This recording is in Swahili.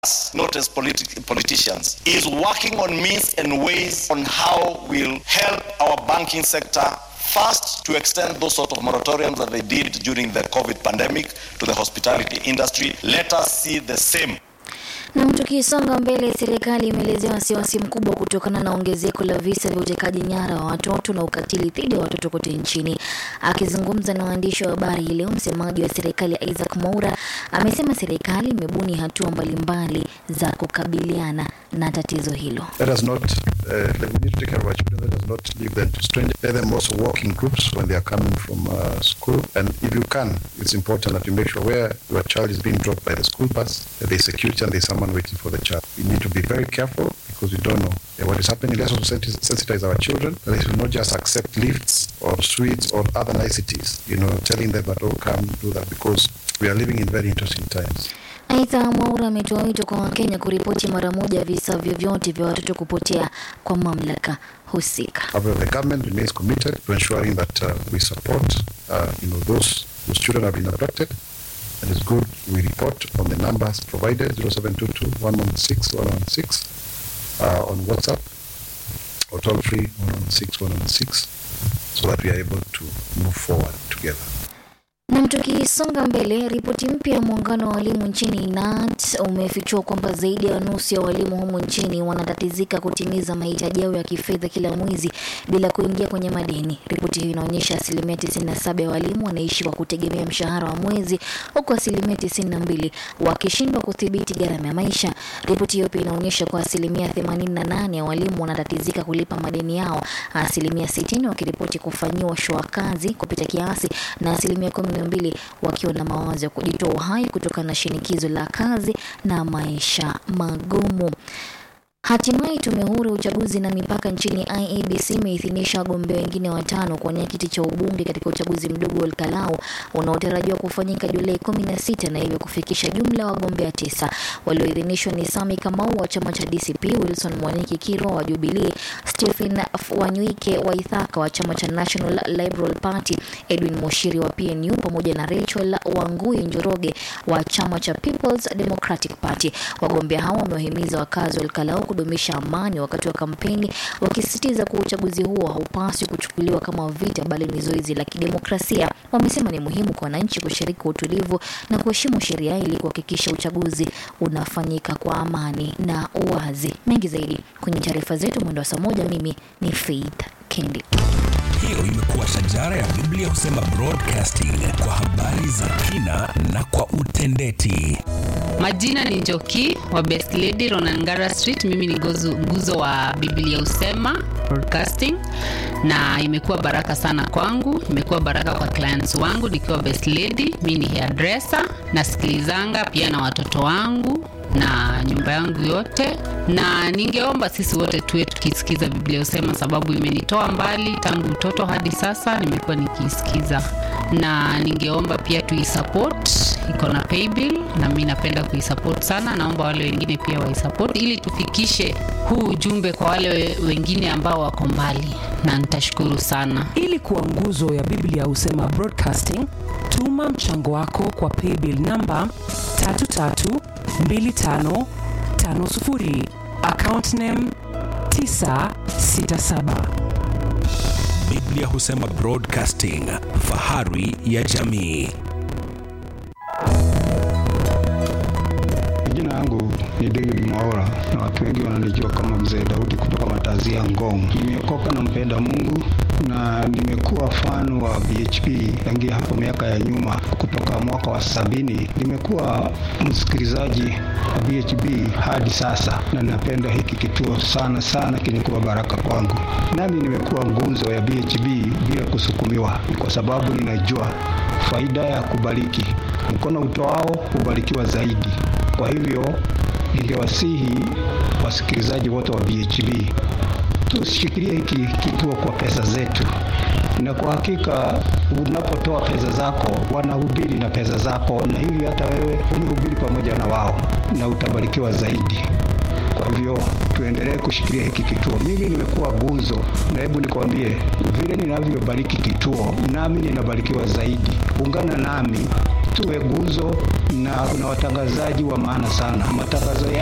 not as politi- politicians, is working on means and ways on how we'll help our banking sector first to extend those sort of moratoriums that they did during the COVID pandemic to the hospitality industry. Let us see the same Na tukisonga mbele, serikali imeelezea wasiwasi mkubwa kutokana na ongezeko la visa vya utekaji nyara wa watoto na ukatili dhidi ya watoto kote nchini. Akizungumza na waandishi wa habari hii leo, msemaji wa serikali Isaac Mwaura amesema serikali imebuni hatua mbalimbali za kukabiliana na tatizo hilo. Let us not, uh, like we need to take care of our children. Let us not leave them to strangers. Let them also walk in groups when they are coming from uh, school. And if you can, it's important that you make sure where your child is being dropped by the school bus, that there's security and there's someone waiting for the child. We need to be very careful because we don't know uh, what is happening. Let's also sensi- sensitize our children. that They should not just accept lifts or sweets or other niceties, you know, telling them that, oh, come do that because we are living in very interesting times. Aidha, Mwaura ametoa wito kwa Wakenya kuripoti mara moja visa vyovyote vya watoto kupotea kwa mamlaka husika. However, the government remains committed to ensuring that uh, we support, uh, you know, those whose children have been abducted. And it's good we report on the numbers provided 0722 116 116 uh, on WhatsApp or toll free 116 116 so that we are able to move forward together. Na tukisonga mbele, ripoti mpya ya muungano wa walimu nchini KNUT umefichua kwamba zaidi ya nusu ya walimu humu nchini wanatatizika kutimiza mahitaji yao ya kifedha kila mwezi bila kuingia kwenye madeni. Ripoti hiyo inaonyesha asilimia 97 ya walimu wanaishi kwa kutegemea mshahara wa mwezi, huku asilimia 92 wakishindwa kudhibiti gharama ya maisha. Ripoti hiyo pia inaonyesha kwa asilimia 88 ya walimu wanatatizika kulipa madeni yao, asilimia 60 wakiripoti kufanyiwa shua kazi kupita kiasi na asilimia 12 wakiwa na mawazo ya kujitoa uhai kutokana na shinikizo la kazi na maisha magumu. Hatimaye tume huru ya uchaguzi na mipaka nchini IEBC imeidhinisha wagombea wengine watano kuwania kiti cha ubunge katika uchaguzi mdogo wa Olkalau unaotarajiwa kufanyika Julai 16 na hivyo kufikisha jumla ya wagombea tisa. Walioidhinishwa ni Sami Kamau wa chama cha DCP, Wilson Mwaniki Kirwa wa Jubilee, Stephen Wanywike wa Ithaka wa chama cha National Liberal Party, Edwin Moshiri wa PNU pamoja na Rachel Wangui Njoroge wa chama cha People's Democratic Party. Wagombea hao wamewahimiza wakazi wa Olkalau kudumisha amani wakati wa kampeni, wakisisitiza kuwa uchaguzi huo haupaswi kuchukuliwa kama vita, bali ni zoezi la kidemokrasia. Wamesema ni muhimu kwa wananchi kushiriki kwa utulivu na kuheshimu sheria ili kuhakikisha uchaguzi unafanyika kwa amani na uwazi. Mengi zaidi kwenye taarifa zetu mwendo wa saa moja. Mimi ni Faith Kendi. Hiyo imekuwa shajara ya Biblia husema broadcasting kwa habari za kina na kwa utendeti. Majina ni Njoki wa Best Lady Ronangara Street. Mimi ni gozu, nguzo wa Biblia Usema Broadcasting, na imekuwa baraka sana kwangu, imekuwa baraka kwa clients wangu nikiwa Best Lady. Mimi ni hairdresser, nasikilizanga pia na watoto wangu na nyumba yangu yote, na ningeomba sisi wote tuwe tukisikiza Biblia Usema, sababu imenitoa mbali tangu utoto hadi sasa, nimekuwa nikiisikiza, na ningeomba pia tuisupport, iko na paybill na mimi napenda kuisupport sana. Naomba wale wengine pia waisupport ili tufikishe huu ujumbe kwa wale we- wengine ambao wako mbali, na nitashukuru sana. Ili kuwa nguzo ya Biblia Husema Broadcasting, tuma mchango wako kwa paybill namba 332550 account name 967. Biblia husema broadcasting, fahari ya jamii. Jina yangu ni David Mwaora na watu wengi wananijua kama Mzee Daudi kutoka Matazia ya Ngong. Nimeokoka na mpenda Mungu na nimekuwa fan wa BHP tangia hapo miaka ya nyuma, kutoka mwaka wa sabini. Nimekuwa msikilizaji wa BHP hadi sasa, na napenda hiki kituo sana sana, kimekuwa baraka kwangu. Nami nimekuwa ngunzo ya BHP bila kusukumiwa, kwa sababu ninajua faida ya kubariki. Mkono utoao hubarikiwa zaidi. Kwa hivyo ningewasihi wasikilizaji wote wa BHB tushikilie hiki kituo kwa pesa zetu, na kwa hakika unapotoa pesa zako wanahubiri na pesa zako, na hivi hata wewe unihubiri pamoja na wao na utabarikiwa zaidi. Kwa hivyo tuendelee kushikilia hiki kituo. Mimi nimekuwa gunzo, na hebu nikwambie, vile ninavyobariki kituo, nami ninabarikiwa zaidi. Ungana nami tuwe guzo, na kuna watangazaji wa maana sana. Matangazo